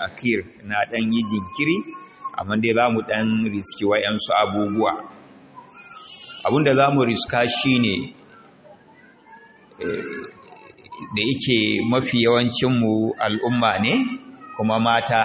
ta'khir na dan yi jinkiri amma dai zamu dan riski wayansu abubuwa abinda zamu riska shine da yake mafi yawancin mu al'umma ne kuma mata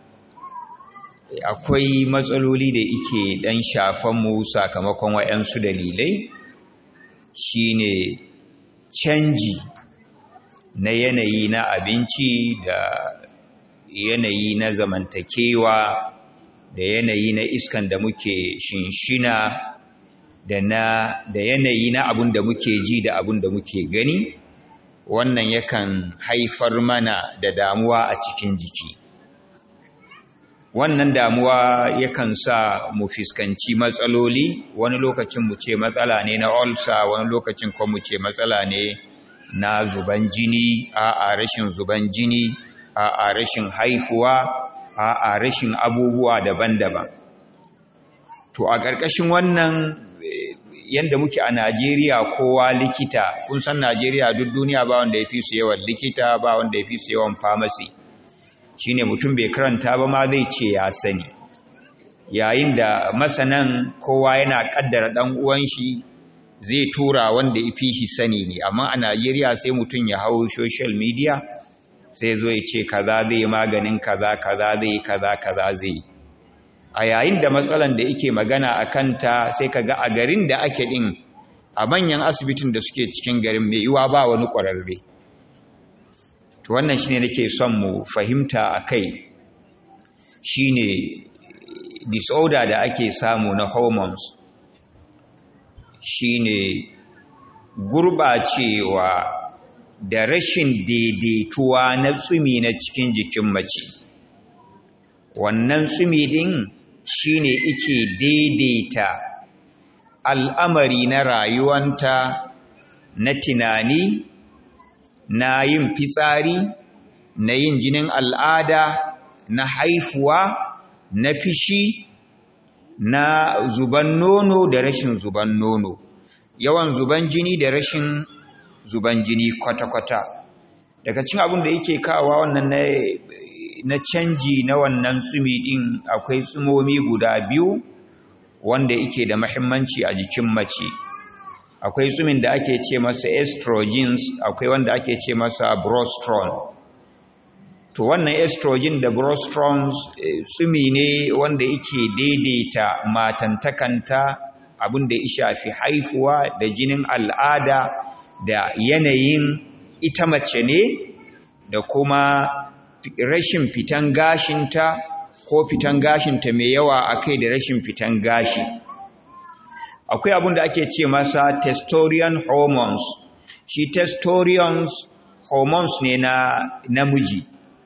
akwai matsaloli da yake dan shafan mu sakamakon wayansu dalilai shine canji na yanayi na abinci da yanayi na zamantakewa da yanayi na iskan da muke shinshina da na da yanayi na abun da muke ji da abun da muke gani wannan yakan haifar mana da damuwa a cikin jiki wannan damuwa yakan sa mu fuskanci matsaloli wani lokacin mu ce matsala ne na ulcer wani lokacin kuma mu ce matsala ne na zuban jini a rashin zuban jini a rashin haifuwa a rashin abubuwa daban-daban to a ƙarƙashin wannan yanda muke a Najeriya kowa likita kun san Najeriya duk duniya ba wanda ya fi su yawan likita ba wanda ya fi su yawan pharmacy shine mutum bai karanta ba ma zai ce ya sani yayin da masanan kowa yana kaddara dan uwan shi zai tura wanda ya fi shi sani ne amma a Najeriya sai mutum ya hau social media sai zo ya ce kaza zai maganin kaza kaza zai kaza kaza zai a yayin da matsalan da yake magana a kanta sai kaga a garin da ake din a manyan asibitin da suke cikin garin mai yiwa ba wani ƙwararre to wannan shine nake son mu fahimta akai shine disorder da ake samu na hormones shine gurbacewa da rashin daidaituwa na tsumi na cikin jikin mace wannan tsumi din shine ike daidaita al'amari na rayuwanta na tunani na yin fitsari na yin jinin al'ada na haifuwa na fishi na zuban nono da rashin zuban nono yawan zuban jini da rashin zuban jini kwata-kwata daga cin abin da yake kawa wannan na, na canji na wannan tsumi din akwai tsumomi guda biyu wanda yake da mahimmanci a jikin mace akwai tsumin da ake ce masa estrogens akwai wanda ake ce masa progesterone to wannan estrogen da progesterone tsumi ne wanda yake daidaita matantakanta abin da ya shafi haifuwa da jinin al'ada da yanayin ita mace ne da kuma rashin fitan gashinta ko fitan gashinta mai yawa a kai da rashin fitan gashi akwai abin da ake ce masa testosterone hormones shi testosterone hormones ne na namiji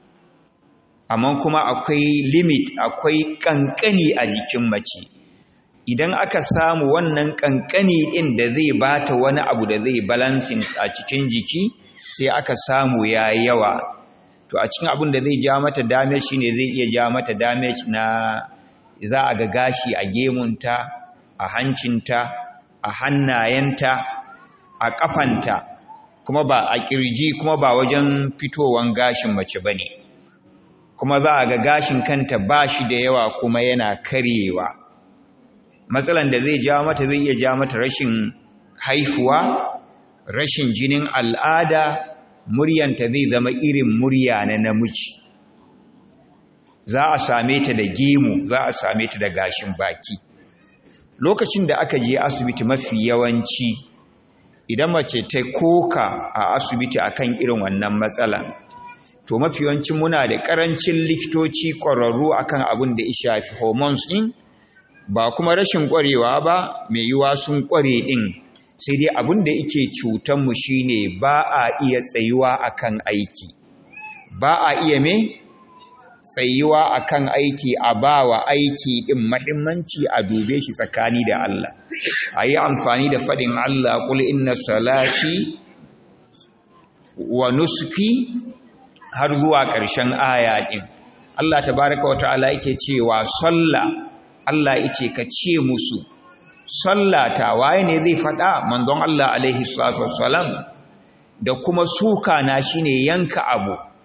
amma kuma akwai limit akwai kankani a jikin mace idan aka samu wannan kankani din da zai bata wani abu da zai balancing a cikin jiki sai aka samu ya yawa to a cikin abin da zai ja mata damage shine zai iya ja mata damage na za a ga gashi a gemunta a hancinta a hannayenta a kafanta kuma ba a kirji kuma ba wajen fitowan gashin mace bane kuma za a ga gashin kanta ba shi da yawa kuma yana karyewa matsalan da zai ja mata zai iya ja mata rashin haifuwa rashin jinin al'ada muryanta zai zama irin murya na namiji za a same ta da gemu za a same ta da gashin baki lokacin da aka je asibiti mafi yawanci idan mace ta koka a asibiti akan irin wannan matsalan to mafi yawancin muna da karancin likitoci ƙwararru akan abin da ya shafi hormones ɗin ba kuma rashin ƙwarewa ba mai yiwa sun ƙware ɗin sai dai abin da yake cutanmu shine ba a iya tsayuwa akan aiki ba a iya me tsayuwa akan aiki a ba wa aiki ɗin mahimmanci a dube shi tsakani da Allah a yi amfani da faɗin Allah kul inna salati wa nusuki har zuwa ƙarshen aya ɗin Allah tabaraka wa ta'ala yake cewa sallah Allah yace ka ce musu sallata waye ne zai faɗa manzon Allah alaihi salatu wassalam da kuma suka na shine yanka abu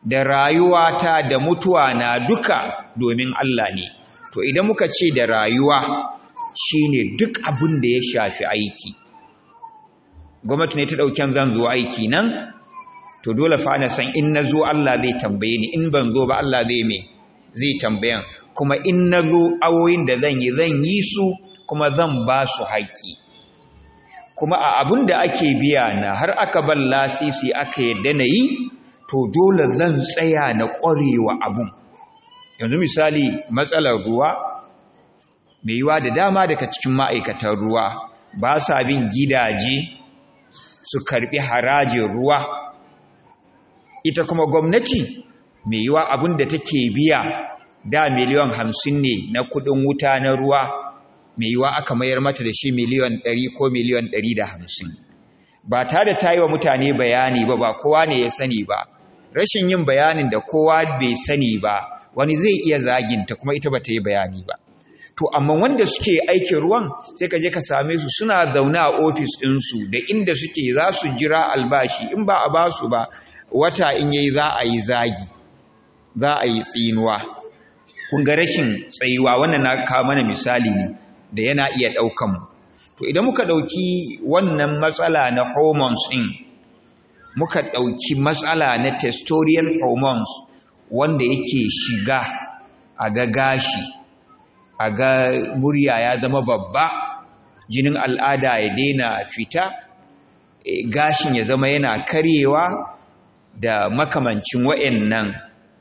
da rayuwata da mutuwa na duka domin Allah ne to idan muka ce da rayuwa shine duk abin da ya shafi aiki gwamnati ne ta ɗauken zan zo aiki nan to dole fa na san in na zo Allah zai tambaye ni in ban zo ba Allah zai me zai tambayan kuma in na zo awoyin da zan yi zan yi su kuma zan ba su haƙƙi kuma a abin da ake biya na har aka ban lasisi aka yadda na yi to dole zan tsaya na ƙwarewa abun yanzu misali matsalar ruwa mai yiwa da dama daga cikin ma'aikatan ruwa ba sa bin gidaje su karbi harajin ruwa ita kuma gwamnati mai yiwa abin da take biya da miliyan hamsin ne na kudin wuta na ruwa mai yiwa aka mayar mata da shi miliyan ɗari ko miliyan ɗari da hamsin ba ta da ta yi wa mutane bayani ba ba kowa ne ya sani ba rashin yin bayanin da kowa bai sani ba wani zai iya zaginta kuma ita ba ta yi bayani ba to amma wanda suke aikin ruwan sai ka je ka same su suna zaune a ofis ɗinsu da inda suke za su jira albashi in ba a ba su ba wata in yayi za a yi zagi za a yi tsinuwa kun ga rashin tsayuwa wannan na kawo mana misali ne da yana iya ɗaukan mu to idan muka ɗauki wannan matsala na hormones ɗin muka ɗauki matsala na testosterone hormones wanda yake shiga a ga gashi a ga murya ya zama babba jinin al'ada ya daina fita gashin ya zama yana karyewa da makamancin wa'annan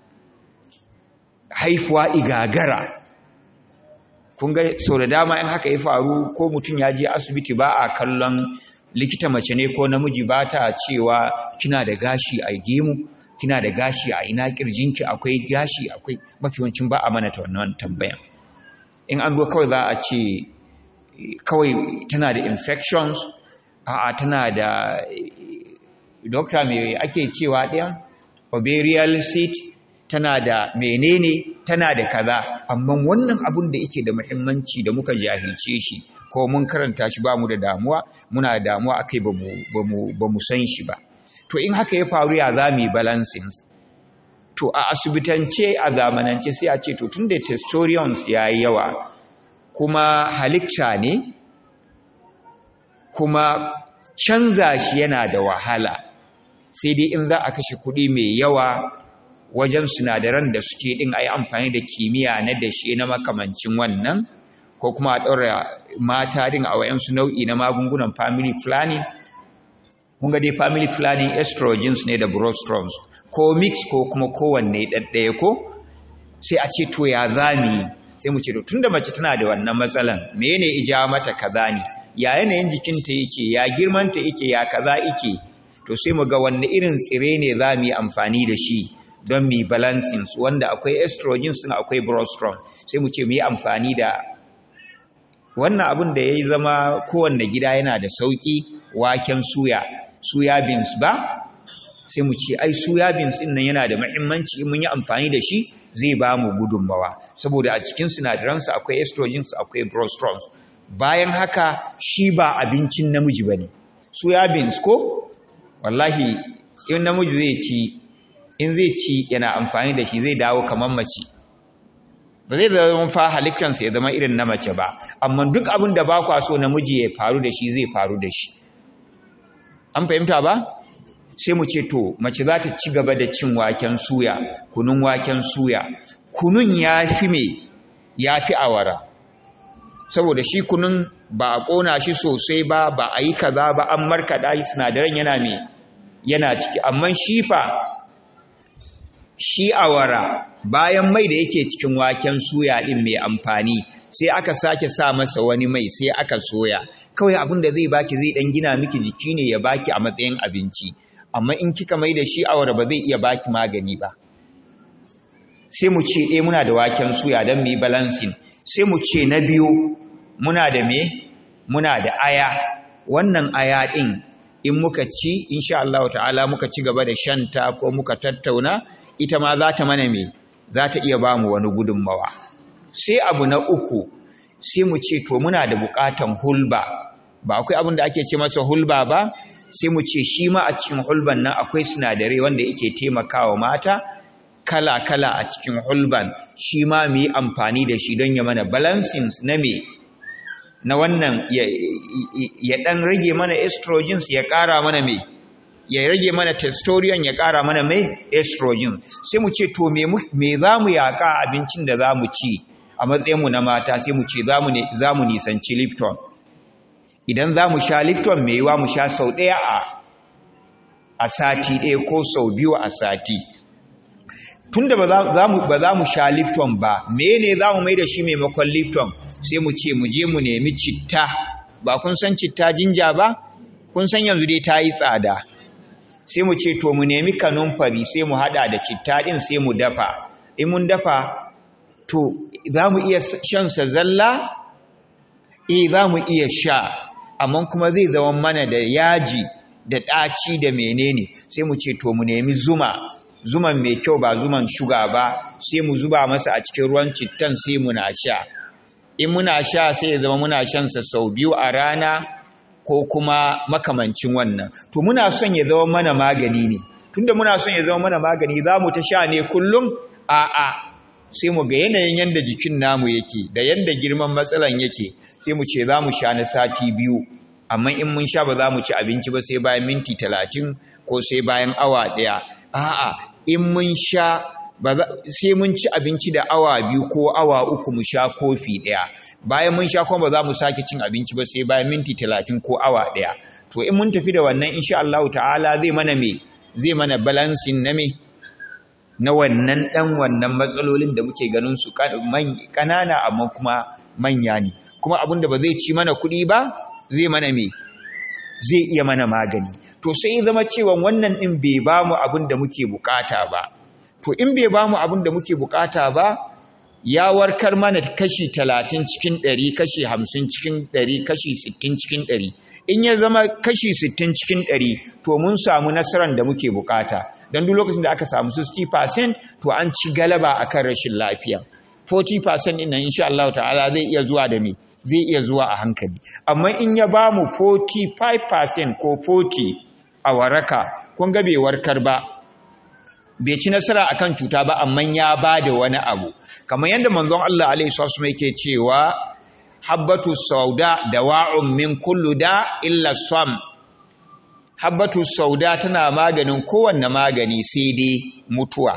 haifuwa igagara kun ga sau da dama in haka ya faru ko mutum ya je asibiti ba a kallon likita mace ne ko namiji ba ta cewa kina da gashi a gemu kina da gashi a ina kirjinki akwai gashi akwai mafiwancin ba a mana ta wannan tambayan in an zo kawai za a ce kawai tana da infections a tana da dokta mai ake cewa ɗayan ovarian cyst tana da menene tana da kaza amma wannan abun da yake da muhimmanci da muka jahilce shi ko mun karanta shi ba mu da damuwa muna da damuwa akai ba mu san shi ba to in haka ya faru ya za mu balancing to a asibitance a zamanance sai a ce to tunda testosterone ya yi yawa kuma halitta ne kuma canza shi yana da wahala sai dai in za a kashe kuɗi mai yawa wajen sinadaran da suke ɗin a yi amfani da kimiyya na dashe na makamancin wannan ko kuma a ɗaura mata ɗin a wayansu nau'i na magungunan family planning kun ga dai family planning estrogens ne da prostrogens ko mix ko kuma kowanne ɗaɗɗaya ko sai a ce to ya zami sai mu ce to tunda mace tana da wannan matsalan mene ija mata kaza ne ya yanayin jikinta yake ya girmanta yake ya kaza yake to sai mu ga wanne irin tsire ne za mu yi amfani da shi don mu balancing su wanda akwai estrogen sun akwai progesterone sai mu ce mu yi amfani da wannan abin da ya yi zama kowanne gida yana da sauƙi waken suya suya beans ba sai mu ce ai suya beans din nan yana da muhimmanci in mun yi amfani da shi zai ba mu gudunmawa saboda a cikin sinadaransa akwai estrogens akwai progesterone bayan haka shi ba abincin namiji bane suya beans ko wallahi in namiji zai ci in zai ci yana amfani da shi zai dawo kamar mace ba zai zama fa halittarsa ya zama irin na mace ba amma duk abin da ba kwa so namiji ya faru da shi zai faru da shi an fahimta ba sai mu ce to mace za ta ci gaba da cin waken suya kunun waken suya kunun ya fi me ya fi awara saboda shi kunun ba a ƙona shi sosai ba ba a yi kaza ba an markaɗa shi sinadaran yana me yana ciki amma shi fa shi awara bayan mai da yake cikin waken suya ɗin mai amfani sai aka sake sa masa wani mai sai aka soya kawai abin da zai baki zai ɗan gina miki jiki ne ya baki a matsayin abinci amma in kika mai da shi awara ba zai iya baki magani ba sai mu ce eh muna da waken suya don mu yi balancing sai mu ce na biyu muna da me muna da aya wannan aya ɗin in muka ci insha Allah ta'ala muka ci gaba da shanta ko muka tattauna ita ma za ta mana me za ta iya ba mu wani gudunmawa sai abu na uku sai mu ce to muna da buƙatan hulba ba akwai abin da ake ce masa hulba ba sai mu ce shi ma a cikin hulban nan akwai sinadarai wanda yake taimakawa mata kala-kala a cikin hulban shi ma mu yi amfani da shi don ya mana balancing na me na wannan ya ɗan rage mana estrogens ya ƙara mana me ya rage mana testosterone ya ƙara mana mai estrogen sai mu ce to me za mu yaƙa abincin da za mu ci a matsayinmu na mata sai mu ce za mu nisanci lipton idan za mu sha lipton mai yiwa mu sha sau ɗaya a sati ɗaya ko sau biyu a sati tunda ba za mu sha lipton ba mene za mu mai da shi maimakon lipton sai mu ce mu je mu nemi citta ba kun san citta jinja ba kun san yanzu dai ta yi tsada sai mu ce to mu nemi kanumfari sai mu hada da citta din sai mu dafa in mun dafa to za mu iya shan sa zalla eh za mu iya sha amma kuma zai zama mana da yaji da ɗaci da menene sai mu ce to mu nemi zuma zuman mai kyau ba zuman shuga ba sai mu zuba masa a cikin ruwan cittan sai muna sha in muna sha sai ya zama muna shan sa sau biyu a rana ko kuma makamancin wannan to muna son ya zama mana magani ne tunda muna son ya zama mana magani za mu ta sha ne kullum a'a sai mu ga yanayin yanda jikin namu yake da yanda girman matsalan yake sai mu ce za mu sha na sati biyu amma in mun sha ba za mu ci abinci ba sai bayan minti talatin ko sai bayan awa ɗaya a'a in mun sha sai mun ci abinci da awa biyu ko awa uku mu sha kofi ɗaya bayan mun sha kuma ba za mu sake cin abinci ba sai bayan minti talatin ko awa ɗaya to in mun tafi da wannan insha Allah ta'ala zai mana me zai mana balancing na me na wannan ɗan wannan matsalolin da muke ganin su ƙanana amma kuma manya ne kuma abin da ba zai ci mana kuɗi ba zai mana me zai iya mana magani to sai zama cewa wannan ɗin bai ba mu abin da muke bukata ba to in bai ba mu abin da muke bukata ba ya warkar mana kashi talatin cikin ɗari kashi hamsin cikin ɗari kashi sittin cikin ɗari in ya zama kashi sittin cikin ɗari to mun samu nasarar da muke bukata don duk lokacin da aka samu 60% to an ci galaba akan rashin lafiya 40% ɗin nan insha Allah ta'ala zai iya zuwa da me zai iya zuwa a hankali amma in ya ba mu 45% ko 40 a waraka kun ga bai warkar ba bai ci nasara akan cuta ba amma ya ba da wani abu kamar yadda manzon Allah alaihi wasallam yake cewa habbatu sauda dawa'un min kullu da illa sam habbatu sauda tana maganin kowanne magani sai dai mutuwa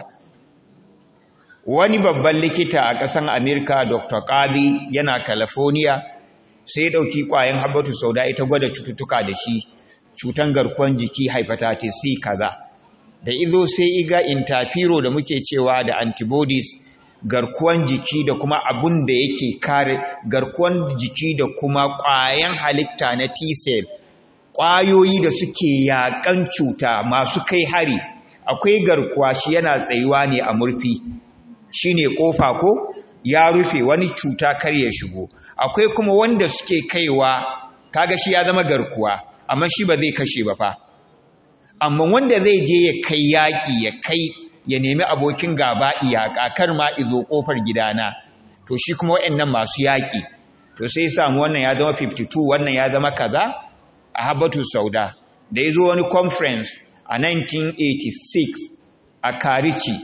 wani babban likita a ƙasan Amerika Dr. Qadi yana California sai dauki kwayan habbatu sauda ita gwada cututtuka da shi cutan garkuwan jiki hepatitis C kaza da izo sai iga interfero da muke cewa da antibodies garkuwan jiki da kuma abun da yake kare garkuwan jiki da kuma ƙwayan halitta na T-cell ƙwayoyi da suke yaƙan cuta masu kai hari akwai garkuwa shi yana tsayuwa ne a murfi shine kofa ko ya rufe wani cuta kar ya shigo akwai kuma wanda suke kaiwa kaga shi ya zama garkuwa amma shi ba zai kashe ba fa amma wanda zai je ya kai yaƙi ya kai ya nemi abokin gaba iyaka kar ma izo kofar gidana to shi kuma waɗannan masu yaƙi to sai samu wannan ya zama 52 wannan ya zama kaza a habatu sauda da ya zo wani conference a 1986 a karici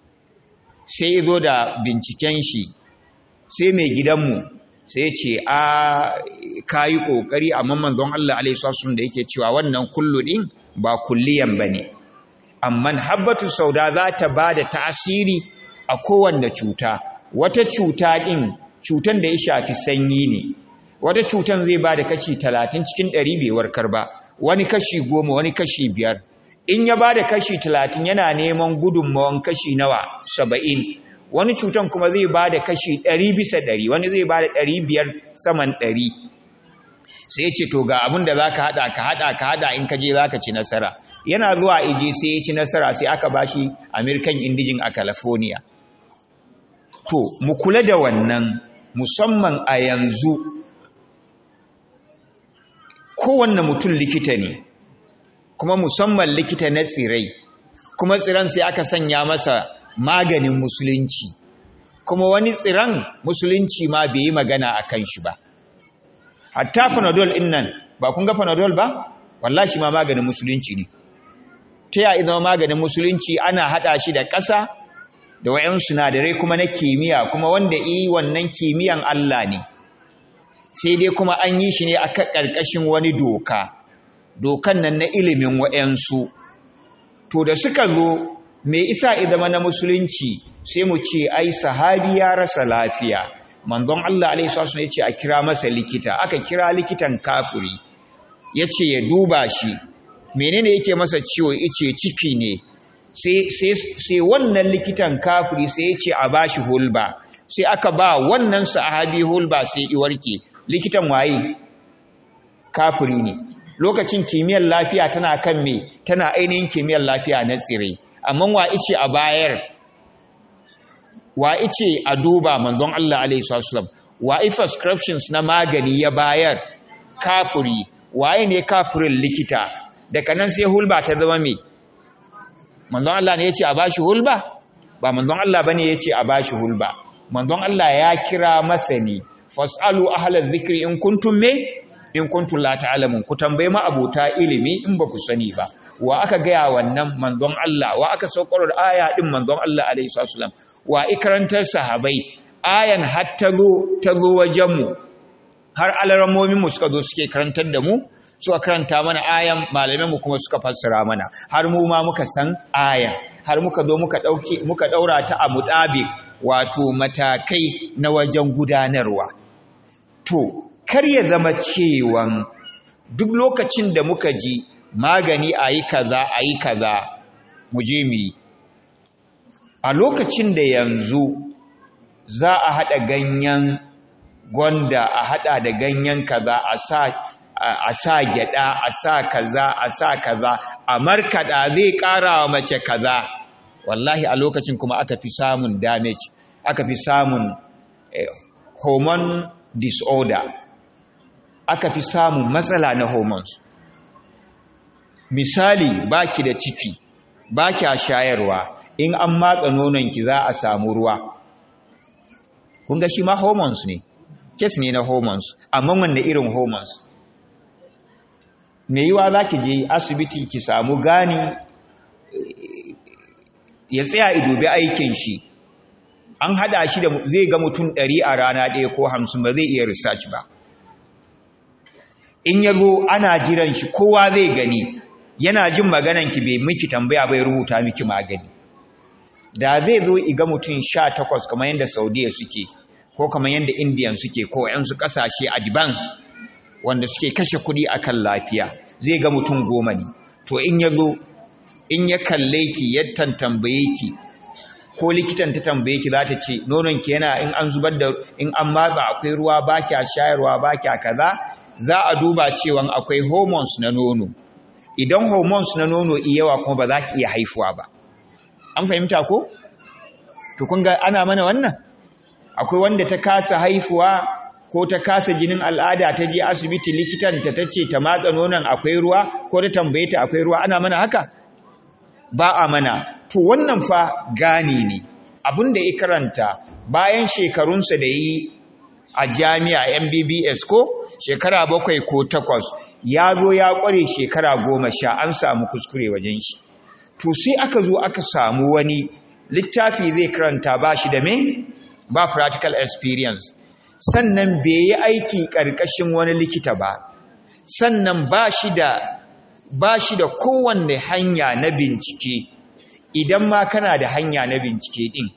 sai ya zo da binciken shi sai mai gidanmu sai ce a kayi ƙoƙari amma manzon Allah alaihi da yake cewa wannan kullu ɗin ba kulliyan ba ne amma habbatu sauda za ta ba da tasiri a kowanne cuta wata cuta ɗin cutan da ya shafi sanyi ne wata cutan zai ba da kashi talatin cikin ɗari bai warkar ba wani kashi goma wani kashi biyar in ya ba da kashi talatin yana neman gudunmawan kashi nawa saba'in wani cutan kuma zai ba da kashi ɗari bisa ɗari wani zai ba da ɗari biyar saman ɗari sai ya ce to ga abin da za ka haɗa ka haɗa ka haɗa in ka je za ka ci nasara yana zuwa ije sai ya ci nasara sai aka ba shi american indijin a california to mu kula da wannan musamman a yanzu kowanne mutum likita ne kuma musamman likita na tsirai kuma tsiran sai aka sanya masa maganin musulunci kuma wani tsiran musulunci ma bai yi magana a kan shi ba hatta panadol in nan ba kun ga panadol ba wallahi ma maganin musulunci ne ta ya zama maganin musulunci ana hada shi da ƙasa da wayan sinadarai kuma na kimiyya kuma wanda yi wannan kimiyyan Allah ne sai dai kuma an yi shi ne a ƙarƙashin wani doka dokan nan na ilimin wayansu to da suka zo me isa idama na musulunci sai mu ce ai sahabi ya rasa lafiya manzon Allah alaihi wasallam ya ce a kira masa likita aka kira likitan kafiri ya ce ya duba shi menene yake masa ciwo ice ciki ne sai wannan likitan kafiri sai ya ce a bashi hulba sai aka ba wannan sahabi hulba sai iwarke likitan waye kafiri ne lokacin kimiyyar lafiya tana kan me tana ainihin kimiyyar lafiya na tsire amma wa ice a bayar wa ice a duba manzon Allah alaihi wasallam wa prescriptions na magani ya bayar kafiri waye ne kafirin likita daga nan sai hulba ta zama me manzon Allah ne yace a bashi hulba ba manzon Allah bane yace a bashi hulba manzon Allah ya kira masani fasalu ahlaz zikri in kuntum me in kuntum la ta'lamun ku tambaye ma abota ilimi in ba ku sani ba wa aka gaya wannan manzon Allah wa aka saukar da aya din manzon Allah alaihi wasallam wa ikarantar sahabai ayan har ta zo ta zo wajen mu har alaramomin mu suka zo suke karantar da mu suka karanta mana ayan malaman mu kuma suka fassara mana har mu ma muka san ayan har muka zo muka dauki muka daura ta a mutabi wato matakai na wajen gudanarwa to kar ya zama cewan duk lokacin da muka ji magani a yi kaza a yi kaza mu je mu yi a lokacin da yanzu za a haɗa ganyen gwanda a haɗa da ganyen kaza a sa a sa gyada a sa kaza a sa kaza a markada zai ƙara wa mace kaza wallahi a lokacin kuma aka fi samun damage aka fi samun eh, hormone disorder aka fi samun matsala na hormones misali baki da ciki baki a shayarwa in an matsa nononki za a samu ruwa kun ga shi ma hormones ne kes ne na hormones amma wanne irin hormones me yiwa za ki je asibiti ki samu gani ya tsaya idobi aikin shi an hada shi da zai ga mutum ɗari a rana ɗaya ko hamsin ba zai iya research ba in ya zo ana jiran shi kowa zai gani yana jin magananki bai miki tambaya bai rubuta miki magani da zai zo iga mutum sha takwas kamar yadda saudiya suke ko kamar yadda indiyan suke ko yansu kasashe advance wanda suke kashe kudi akan lafiya zai ga mutum goma ne to in ya zo in ya kalle ki ya tantambaye ki ko likitan ta tambaye ki za ta ce nononki yana in an zubar da in an matsa akwai ruwa ba kya shayarwa ba kya kaza za a duba cewa akwai hormones na nono idan hormones na nono iyawa kuma ba za ki iya haifuwa ba an fahimta ko to kun ga ana mana wannan akwai wanda ta kasa haifuwa ko ta kasa jinin al'ada ta je asibiti likitan ta tace ta matsa nonon akwai ruwa ko ta tambaye ta akwai ruwa ana mana haka ba a mana to wannan fa gani ne abinda ya karanta bayan shekarunsa da yi a jami'a MBBS ko shekara bakwai ko takwas ya zo ya kware shekara goma sha an samu kuskure wajen shi to sai aka zo aka samu wani littafi zai karanta ba shi da me ba practical experience sannan bai yi aiki ƙarƙashin wani likita ba sannan ba shi da ba shi da kowanne hanya na bincike idan ma kana da hanya na bincike din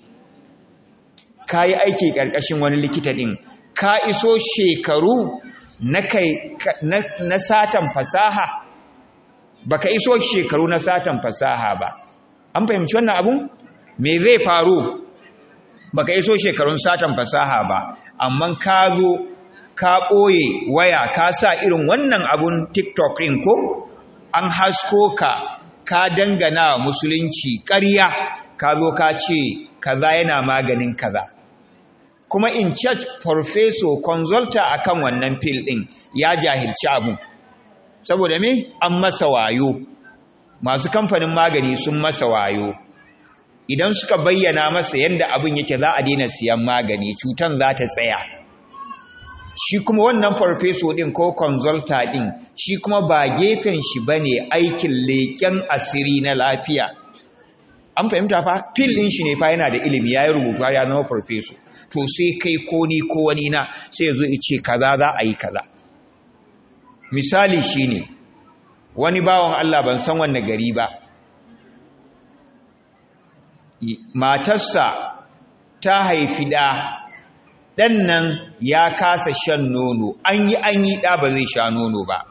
ka yi aiki ƙarƙashin wani likita din ka iso shekaru na kai na satan fasaha baka iso shekaru na satan fasaha ba an fahimci wannan abun me zai faru baka iso shekarun satan fasaha ba amma ka zo ka ɓoye waya ka sa irin wannan abun tiktok ɗin ko an hasko ka ka dangana musulunci ƙarya ka zo ka ce kaza yana maganin kaza kuma in church professor consulta akan wannan fil ɗin ya jahilci abun saboda me an masa wayo masu kamfanin magani sun masa wayo idan suka bayyana masa yadda abin yake za a daina siyan magani cutan za ta tsaya shi kuma wannan farfeso din ko consulta din shi kuma ba gefen shi bane aikin leƙen asiri na lafiya an fahimta fa fil din shi ne fa yana da ilimi ya yi rubutu ya zama farfeso to sai kai ko ni ko wani na sai ya zo ya ce kaza za a yi kaza misali shine wani bawan Allah ban san wanne gari ba matarsa ta haifi ɗa ɗan nan ya kasa shan nono an yi an yi ɗa ba zai sha nono ba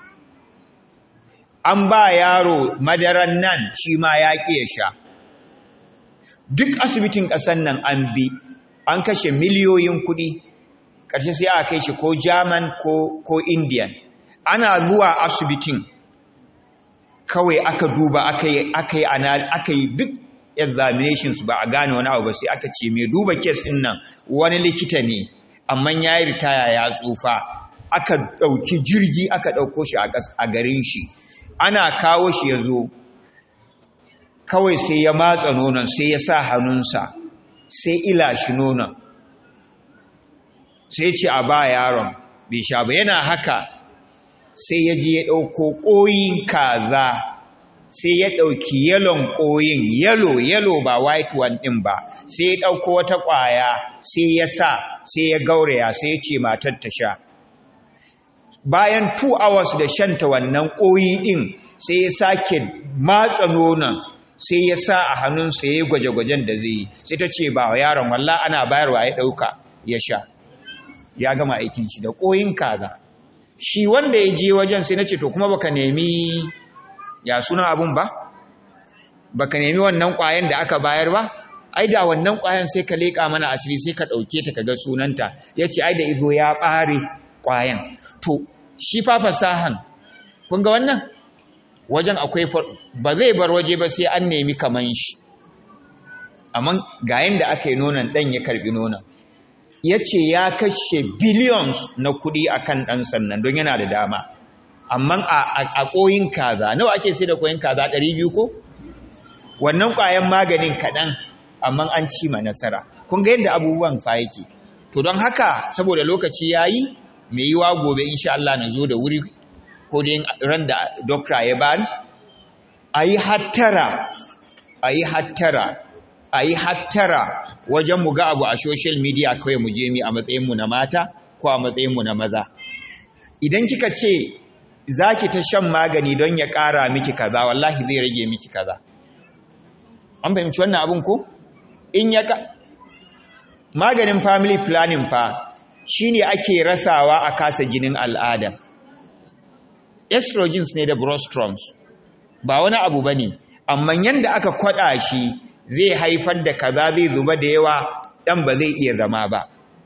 an ba yaro madaran nan shi ma ya ƙi ya sha duk asibitin ƙasan nan an bi an kashe miliyoyin kuɗi ƙarshe sai aka kai shi ko german ko, ko indian ana zuwa asibitin kawai aka duba aka yi aka yi duk examinations ba a gane wani abu ba sai aka ce mai duba kes din nan wani likita ne amma ya yi ritaya ya tsufa aka ɗauki jirgi aka ɗauko shi a garin shi ana kawo shi ya zo kawai sai ya matsa nonon sai ya sa hannunsa sai ila shi nonon sai ce a ba yaron bai sha ba yana haka sai ya je ya ɗauko ƙoyin kaza sai ya ɗauki yalon ƙoyin yalo yalo ba white one ɗin ba sai ya ɗauko wata ƙwaya sai ya sa sai ya gauraya sai ya ce matar ta sha bayan 2 hours da shanta wannan ƙoyi ɗin sai ya sake matsa nonon sai ya sa a hannunsa ya yi gwaje-gwajen da zai yi sai ta ce ba yaron wallah ana bayarwa ya ɗauka ya sha ya gama aikin shi da ƙoyin kaza shi wanda ya je wajen sai na ce to kuma baka nemi ya suna abun ba baka nemi wannan ƙwayan da aka bayar ba ai da wannan ƙwayan sai ka leƙa mana asiri sai ka ɗauke ta ka ga sunanta ya ce ai da ido ya ɓare ƙwayan to shi fa fasahan kun ga wannan wajen akwai ba zai bar waje ba sai an nemi kaman shi amma ga yanda aka yi nonon ɗan ya karɓi nonon ya ce ya kashe billions na kuɗi a kan ɗan sannan don yana da dama amma a ƙoyin kaza nawa ake sai da ƙoyin kaza ɗari biyu ko wannan ƙwayan maganin kaɗan amma an ci ma nasara kun ga yadda abubuwan fa yake to don haka saboda lokaci ya yi mai yiwa gobe insha Allah na zo da wuri ko dai ran da dokta ya bani a yi hattara a yi hattara a yi hattara wajen mu ga abu a social media kawai mu je mi a matsayinmu na mata ko a matsayinmu na maza idan kika ce za ki ta shan magani don ya ƙara miki kaza wallahi zai rage miki kaza an fahimci wannan abin ko in ya ka maganin family planning fa shine ake rasawa a kasa jinin al'ada estrogens ne da prostroms ba wani abu bane amma yanda aka kwada shi zai haifar da kaza zai zuba da yawa dan ba zai iya zama ba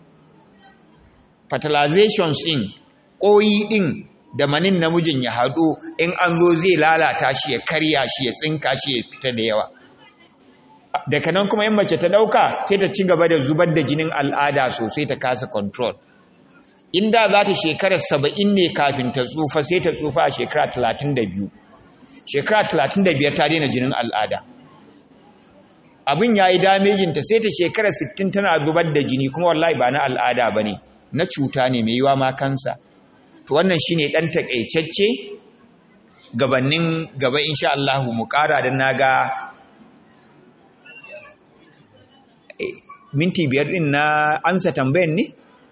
fertilizations din koyi din da manin namijin ya haɗu in an zo zai lalata shi ya karya shi ya tsinka shi ya fita da yawa daga nan kuma in mace ta ɗauka sai ta ci gaba da zubar da jinin al'ada sosai ta kasa control inda za ta shekara saba'in ne kafin ta tsufa sai ta tsufa a shekara talatin da biyu shekara talatin da biyar ta daina jinin al'ada abin ya yi damejinta sai ta shekara sittin tana zubar da jini kuma wallahi ba na al'ada ba ne na cuta ne mai yiwa ma kansa to wannan shine dan takaitacce gabanin gaba insha Allah mu kara dan naga minti biyar din na amsa tambayan ne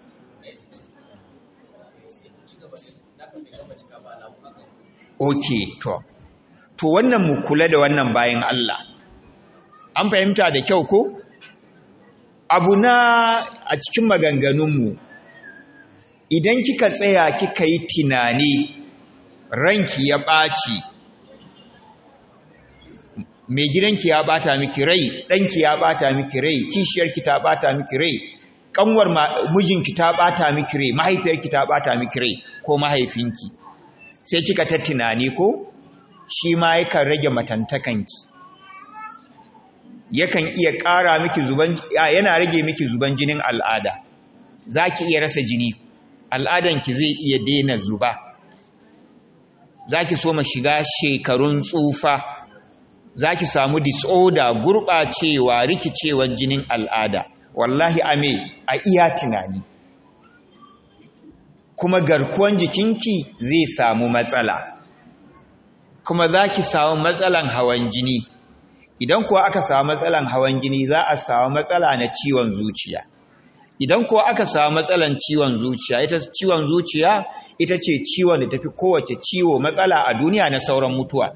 okay to to wannan mu kula da wannan bayan Allah an fahimta da kyau ko abu na a cikin maganganunmu idan kika tsaya kika yi tunani ranki ya ɓaci mai gidanki ya ɓata miki rai ɗanki ya ɓata miki rai kishiyarki ta ɓata miki rai ƙanwar mijinki ta ɓata miki rai mahaifiyarki ta ɓata miki rai ko mahaifinki sai kika ta tunani ko shi ma yakan rage matantakanki yakan iya ƙara miki zuban yana rage miki zuban jinin al'ada za ki iya rasa jini al'adanki zai iya daina zuba za ki so ma shiga shekarun tsufa za ki samu disorder gurɓacewa rikicewar jinin al'ada wallahi ame a iya tunani kuma garkuwan jikinki zai samu matsala kuma za ki samu matsalan hawan jini idan kuwa aka samu matsalan hawan jini za a samu matsala na ciwon zuciya idan kuwa aka samu matsalan ciwon zuciya ita ciwon zuciya ita ce ciwon da tafi kowace ciwo matsala a duniya na sauran mutuwa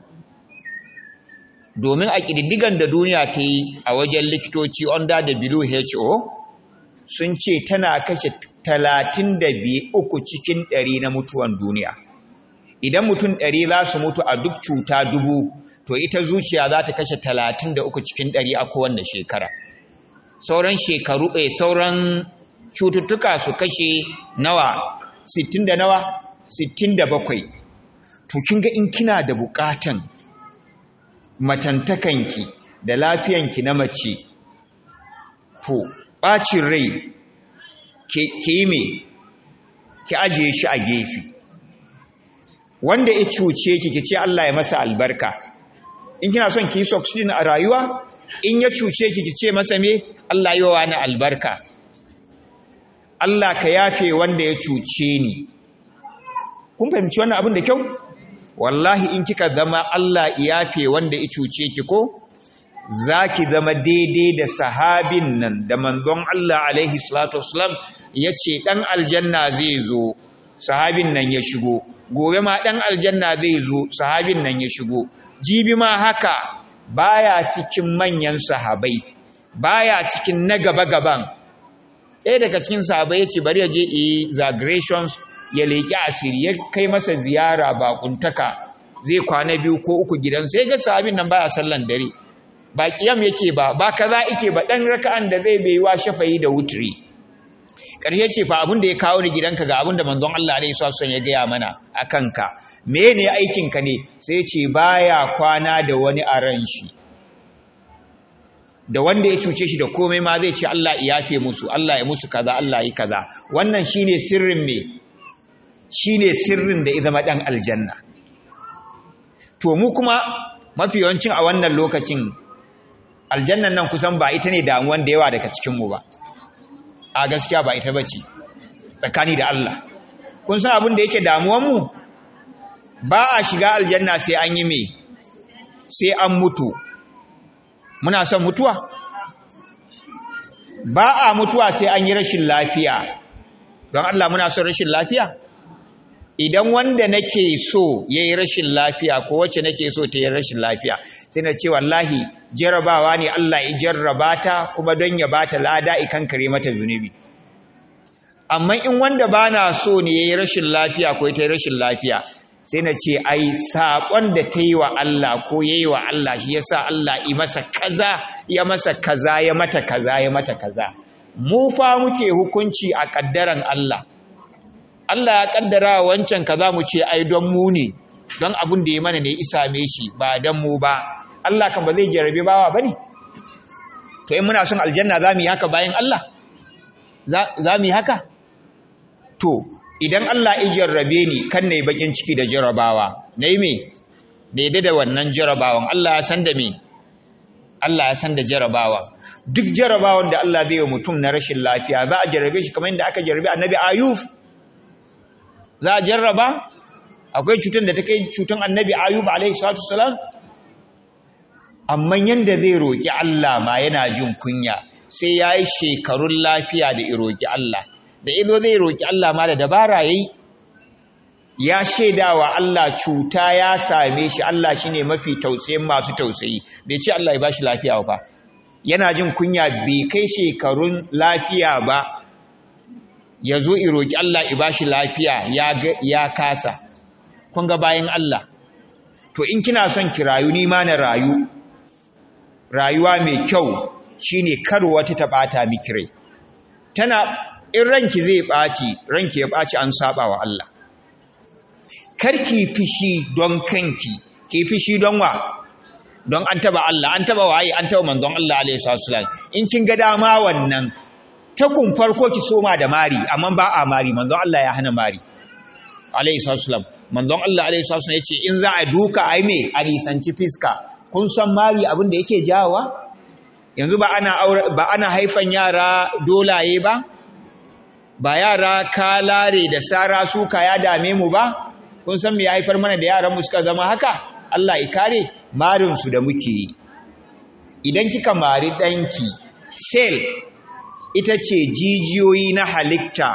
domin a ƙididdigan da duniya ta yi a wajen likitoci under WHO sun ce tana kashe talatin da uku cikin ɗari na mutuwan duniya idan mutum ɗari za su mutu a duk cuta dubu to ita zuciya za ta kashe talatin da uku cikin ɗari a kowanne shekara sauran shekaru ɗaya sauran cututtuka su kashe nawa sittin da nawa sittin da bakwai to kin ga in kina da buƙatan matantakanki da lafiyanki na mace to ɓacin rai ke yi me ki ajiye shi a gefe wanda ya cuce ki ki ce Allah ya masa albarka in kina son ki yi succeed a rayuwa in ya cuce ki ki ce masa me Allah yi wa ni albarka Allah ka yafe wanda ya cuce ni kun fahimci wannan abin da kyau wallahi in kika zama Allah yafe wanda ya cuce ki ko zaki zama daidai da sahabin nan da manzon Allah alaihi salatu wasalam yace dan aljanna zai zo sahabin nan ya shigo gobe ma dan aljanna zai zo sahabin nan ya shigo jibi ma haka baya cikin manyan sahabai baya cikin na gaba gaban ɗaya daga cikin sahabai yace bari ya je exaggerations ya leƙi asiri ya kai masa ziyara bakuntaka zai kwana biyu ko uku gidan sai ga sahabin nan baya sallan dare ba kiyam yake ba ba kaza yake ba dan raka'an da zai bai wa shafayi da wutri ƙarshe ce fa abin da ya kawo ni gidanka ga abin da manzon Allah alaihi wasallam ya gaya mana akan ka mene aikin ka ne sai ce baya kwana da wani a ran shi da wanda ya cuce shi da komai ma zai ce Allah ya yafe musu Allah ya musu kaza Allah yi kaza wannan shine sirrin me shine sirrin da ya zama dan aljanna to mu kuma mafi yawancin a wannan lokacin aljannan nan kusan ba ita ne damuwan da yawa daga cikinmu ba a gaskiya ba ita bace tsakani da Allah kun san abin da yake damuwanmu ba a shiga aljanna sai an yi me sai an mutu muna son mutuwa ba a mutuwa sai an yi rashin lafiya don Allah muna son rashin lafiya idan wanda nake so ya yi rashin lafiya ko wacce nake so ta yi rashin lafiya sai na ce wallahi jarabawa ne Allah ya jarraba ta kuma don ya ba ta lada ikan kare mata zunubi amma in wanda ba na so ne ya yi rashin lafiya ko ta yi rashin lafiya sai na ce ai saƙon da ta yi wa Allah ko ya yi wa Allah shi ya sa Allah yi masa kaza ya masa kaza ya mata kaza ya mata kaza mu fa muke hukunci a ƙaddaran Allah Allah ya kaddara wancan kaza mu ce ai don mu ne don abin da ya mana ne isa me shi ba don mu ba Allah kan ba zai jarabe bawa bane to in muna son aljanna za mu yi haka bayan Allah za mu yi haka to idan Allah ya jarrabe ni kan nayi bakin ciki da jarabawa nayi me daidai da wannan jarabawan Allah ya san da me Allah ya san da jarabawa duk jarabawan da Allah zai yi mutum na rashin lafiya za a jarrabe shi kamar yadda aka jarrabe annabi Ayub za a jarraba akwai cutar da ta kai cutar annabi ayub alaihi salatu salam amma yanda zai roƙi Allah ma yana jin kunya sai ya yi shekarun lafiya da roƙi Allah da ido zai roƙi Allah ma da dabara yayi ya shaidawa Allah cuta ya same shi Allah shine mafi tausayin masu tausayi bai ce Allah ya bashi lafiya ba yana jin kunya bai kai shekarun lafiya ba ya zo roƙi Allah i bashi lafiya ya kasa kun ga bayan Allah to in kina son ki rayu ni ma na rayu rayuwa mai kyau shine kar wata ta bata miki rai tana in ranki zai baci ranki ya baci an saba wa Allah karki fishi don kanki ki fishi don wa don an taba Allah an taba waye an taba manzon Allah alaihi wasallam in kin ga dama wannan takun farko ki soma da mari amma ba a mari manzon Allah ya hana mari alaihi wasallam manzon Allah alaihi wasallam yace in za a duka ai me a nisanci fiska kun san mari abin da yake jawowa yanzu ba ana ba ana haifan yara dolaye ba ba yara kalare da sara suka ya dame mu ba kun san me ya haifar mana da yaran mu suka zama haka Allah ya kare marin su da muke yi idan kika mari danki cell ita ce jijiyoyi na halitta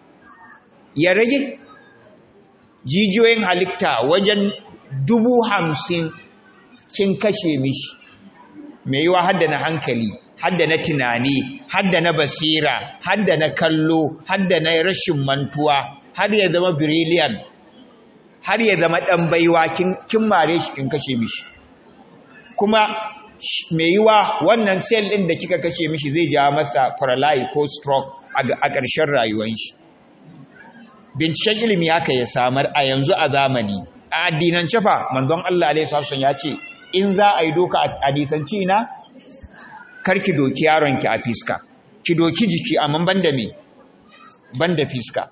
ya rage jijiyoyin halitta wajen dubu hamsin kin kashe mishi mai yiwa hadda na hankali hadda na tunani hadda na basira hadda na kallo hadda na rashin mantuwa har ya zama brilliant har ya zama dan baiwa kin mare shi kin kashe mishi kuma mai yiwa wannan cell din da kika kashe mishi zai ja masa paralyze ko stroke a ƙarshen rayuwar shi binciken ilimi haka ya samar a yanzu a zamani a addinance fa manzon Allah alaihi wasallam ya ce in za a yi doka a nisanci na karki doki yaronki a fiska ki doki jiki amma banda me banda fiska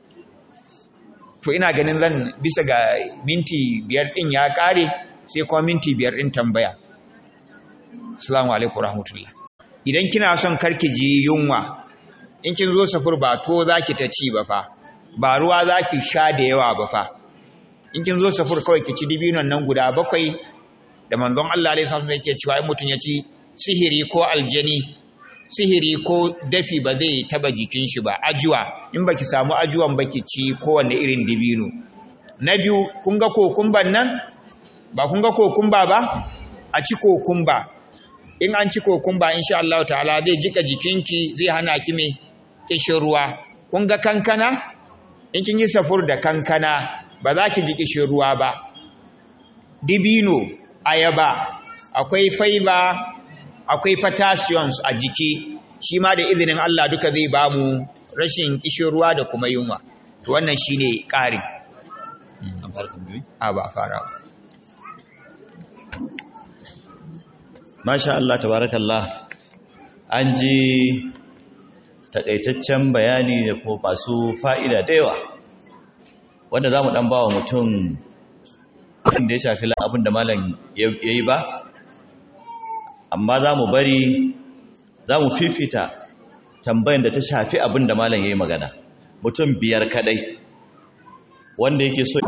to ina ganin zan bisa ga minti biyar din ya kare sai kuma minti biyar din tambaya assalamu alaikum rahmatullah idan kina son karki ji yunwa in kin zo safur ba to zaki ta ci ba fa ba ruwa zaki sha da yawa ba fa in kin zo safur kawai ki ci dibinon nan guda bakwai da manzon Allah alaihi wasallam yake cewa in mutun ya ci sihiri ko aljani sihiri ko dafi ba zai taba jikin shi ba ajuwa in baki samu ajuwan baki ci kowanne irin dibino na biyu kun ga kokumban nan ba kun ga kokumba ba a ci kokumba in an ci kokumba insha Allah ta'ala zai jika jikinki zai hana ki me kishin ruwa kun ga kankana in kin yi safur da kankana ba za ki ji kishin ruwa ba dibino ayaba akwai fiber akwai potassiums a jiki shi ma da izinin Allah duka zai ba mu rashin kishin ruwa da kuma yunwa to wannan shine ƙari a ba fara masha Allah tabarakallah an ji takaitaccen bayani da ko masu fa'ida da yawa wanda za mu ɗan ba wa mutum abin da ya shafi abin da malam ya yi ba amma za mu bari za mu fifita tambayin da ta shafi abin da malam ya yi magana mutum biyar kadai wanda yake so